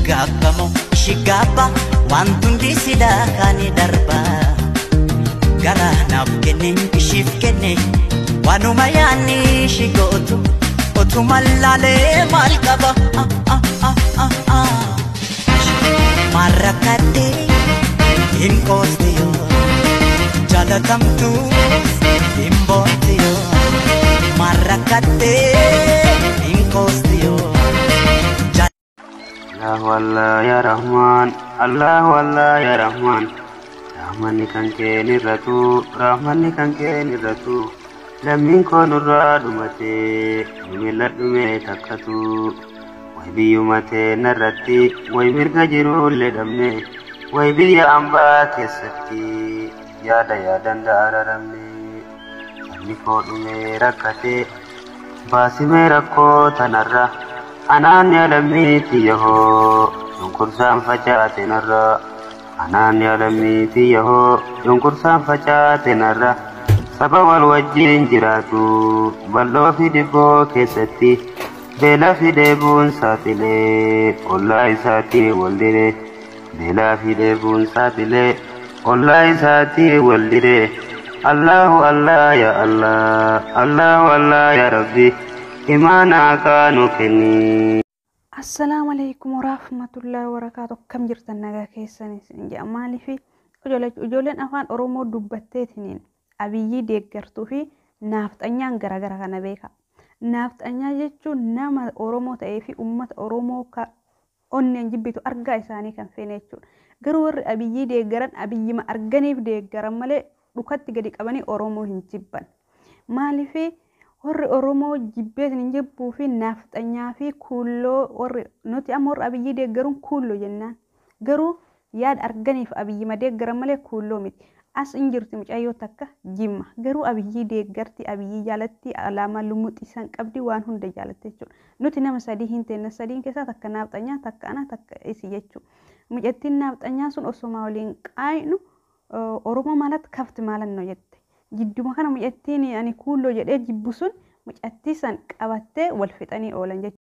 gaabbamoo shigaabba wantundi sidaa kaanii darba garaa naaf kenne ishiif kenne waanuma yaanni shi gootu otuma laalee maal qaba maal rakkadhee hin qooste yoo jaalatamtu hin boonte yoo maal rakkadhee hin qooste yoo. Allahu Allah ya Rahman, Allahu Allah ya Rahman. Rahmanni kan kee nirratu, Rahmanni kan kee nirratu. Lammiin koo nurraa dhumate, miila dhume takkatu. Way biyyuma narratti, way mirga jirullee dhabne, way biyya ambaa keessatti yaada yaadan daararamne. Sabni koo dhume rakkate, baasimee rakkoo tanarra. anaan yaadamiiti yahoo cunqursaan facaate narra anaan yaadamiiti yahoo cunqursaan facaate narra saba wal wajjiin jiraatu bal'oo fi dhibboo keessatti beelaa fi dheebuun saaxilee ollaa isaatii wal diree beelaa fi dheebuun saaxilee ollaa isaatii wal diree allahu allah ya allah allahu allah ya rabbi imaanaa kaanu kenni. Assalaamu alaikum warahmatullahi wabarakaatu akkam jirtan nagaa keessanis jedha maaliif ijoolleen afaan oromoo dubbatteetiniin abiyyii deeggartuu fi naafxanyaan garaagara kana beeka. Naafxanyaa jechuun nama oromoo ta'ee fi uummata oromoo ka onneen jibbitu argaa isaanii kan feene jechuudha. Garuu warri abiyyii deeggaran abiyyima arganiif deeggaran malee dhukatti gadi qabanii oromoo hin jibban. Maaliif warri oromoo jibbeetin hin jibbuu fi naafxanyaa fi kuulloo warri nuti amma warri abiyyii deeggaruun kuulloo jennaan garuu yaada arganiif abiyyima deeggaran malee kuulloo miti as hin jirti mucayyoo takka jimma garuu abiyyii deeggarti abiyyii jaalatti alaamaa lumuxisan qabdi waan hunda jaalatte jechuudha nuti nama sadii hin teenne sadiin keessaa takka naafxanyaa takka ana takka isi jechuudha mucattiin naafxanyaa sun osoma waliin qaaynu oromoo maalatti kafti maalannoo jette jidduma kana mucattiin ani kuulloo jedhee jibbu sun mucattii san qabattee wal fixanii oolan jechuudha.